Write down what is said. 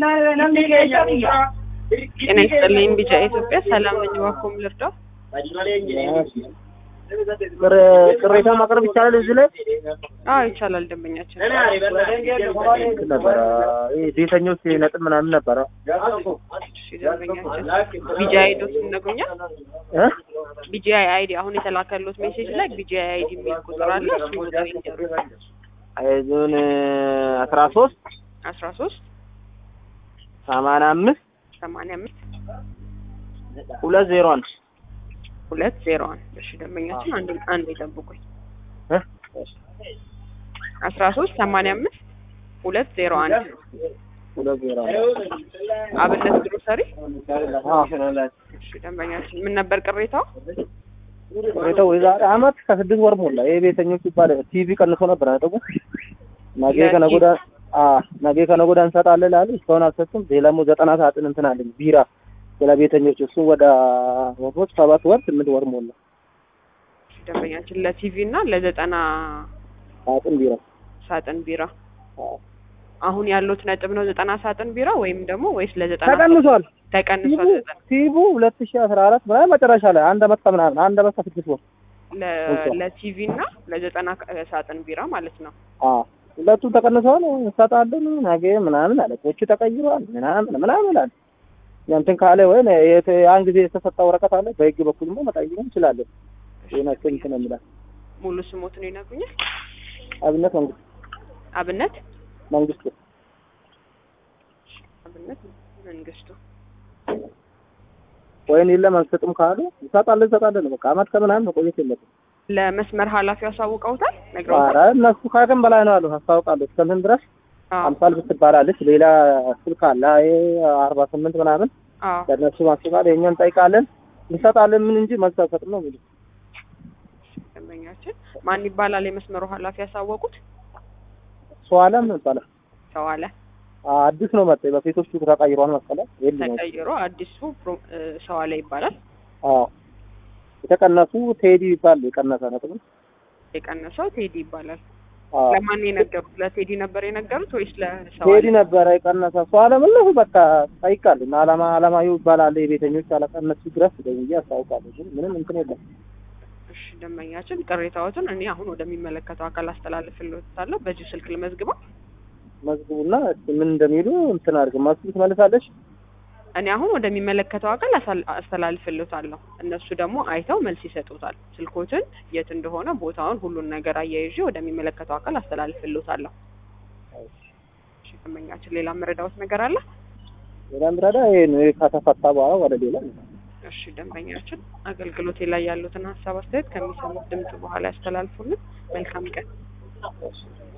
ጤና ይስጥልኝ ቢጫ ኢትዮጵያ ሰላም ነኝ እባክዎ ልርዳው ቅሬታ ማቅረብ ይቻላል እዚህ ላይ አዎ ይቻላል ደንበኛችን እንትን ነበረ ይሄ ቤተኞች ነጥብ ምናምን ነበረ እሺ ደንበኛችን ቢጂ አይዶት ይነግሩኛል እ ቢጂ አይዲ አሁን የተላከሉት ሜሴጅ ላይ ቢጂ አይዲ የሚል ቁጥር አለ እሱ ቁጥር ይንገሩ አይዞን አስራ ሶስት አስራ ሶስት ሰማንያ አምስት ሰማንያ አምስት ሁለት ዜሮ አንድ ሁለት ዜሮ አንድ እሺ ደንበኛችን አንድ አንድ ይጠብቁኝ እ አስራ ሶስት ሰማንያ አምስት ሁለት ዜሮ አንድ ሁለት ዜሮ አንድ አብነት ግሮሰሪ አዎ እሺ ደንበኛችን ምን ነበር ቅሬታው ቅሬታው የዛሬ አመት ከስድስት ወር ሞላ ይሄ ቤተኞች ይባል ቲቪ ቀንሶ ነበር ነጥቡ ነገ ከነገ ወዲያ አ ነገ ከነገ ወዲያ እንሰጣለን ላሉ እስካሁን አልሰጡም ሌላ ደግሞ ዘጠና ሰዓትን እንትን አለኝ ቢራ ስለ ቤተኞች እሱ ወደ ወሮች ሰባት ወር ስምንት ወር ሞላ እሺ ደንበኛችን ለቲቪ እና ለዘጠና ሳጥን ቢራ ሳጥን ቢራ አዎ። አሁን ያሉት ነጥብ ነው ዘጠና ሳጥን ቢራ ወይም ደግሞ ወይስ ለዘጠና ተቀንሷል ተቀንሷል ዘጠና ቲቡ ሁለት ሺ አስራ አራት ምናምን መጨረሻ ላይ አንድ አመት ከምናምን አንድ አመት ከስድስት ወር ለ- ለቲቪ እና ለዘጠና ሳጥን ቢራ ማለት ነው አዎ ሁለቱም ተቀንሰዋል እንሰጣለን ነገ ምናምን አለቆቹ ተቀይረዋል ምናምን ምናምን አለ እንትን ካለ ወይ የት- ያን ጊዜ የተሰጠ ወረቀት አለ በህግ በኩል ደግሞ መቀየር እንችላለን ይናቸው እንትን የሚላል ሙሉ ስሞትን ይነግሩኛል አብነት መንግስት አብነት መንግስቱ አብነት መንግስቱ ወይን የለም አንሰጥም ካሉ እንሰጣለን እንሰጣለን በቃ አመት ከምናምን መቆየት የለብን ለመስመር ኃላፊው አሳውቀውታል ነግረውታል ኧረ እነሱ ከአቅም በላይ ነው አሉ አስታውቃለሁ እስከምን ድረስ አዎ አምሳል ብትባላለች ሌላ ስልክ አለ ይሄ አርባ ስምንት ምናምን አዎ ለእነሱ ማስባል የእኛ እንጠይቃለን እንሰጣለን ምን እንጂ መልስ አንሰጥም ነው የሚሉት ደንበኛችን ማን ይባላል የመስመሩ ኃላፊ ያሳወቁት ሰው አለም ይባላል ሰው አለ አዲስ ነው መጣ በፊቶቹ ተቀይሯል መሰለኝ የለም ተቀይሮ አዲሱ ፕሮ- እ፣ ሰው አለ ይባላል አዎ የተቀነሱ ቴዲ ይባል የቀነሰ ነጥብ የቀነሰው ቴዲ ይባላል አዎ ለማን የነገሩት ለቴዲ ነበር የነገሩት ወይስ ለሰው ቴዲ አለ ነበረ የቀነሰ ሰው አለም እነሱ በቃ ጠይቃለሁ እና አላማ አላማዩ ይባላል የቤተኞች አለቃ እነሱ ድረስ ደውዬ አስታውቃለሁ ግን ምንም እንትን የለም እሺ ደንበኛችን ቅሬታዎትን እኔ አሁን ወደሚመለከተው አካል አስተላልፍልዎታለሁ በዚሁ ስልክ ልመዝግበው መዝግቡና እስኪ ምን እንደሚሉ እንትን አድርግ ማስሉ ትመልሳለች እኔ አሁን ወደሚመለከተው አካል አሳል- አስተላልፍልዎታለሁ እነሱ ደግሞ አይተው መልስ ይሰጡታል ስልኮትን የት እንደሆነ ቦታውን ሁሉን ነገር አያይዤ ወደሚመለከተው አካል አስተላልፍልዎታለሁ እሺ ደንበኛችን ሌላ መረዳዎት ነገር አለ ሌላ ምረዳ ይሄ ነው ይሄ ከተፈታ በኋላ ወደ ሌላ እሺ ደንበኛችን አገልግሎቴ ላይ ያሉትን ሀሳብ አስተያየት ከሚሰሙት ድምጽ በኋላ ያስተላልፉልን መልካም ቀን እሺ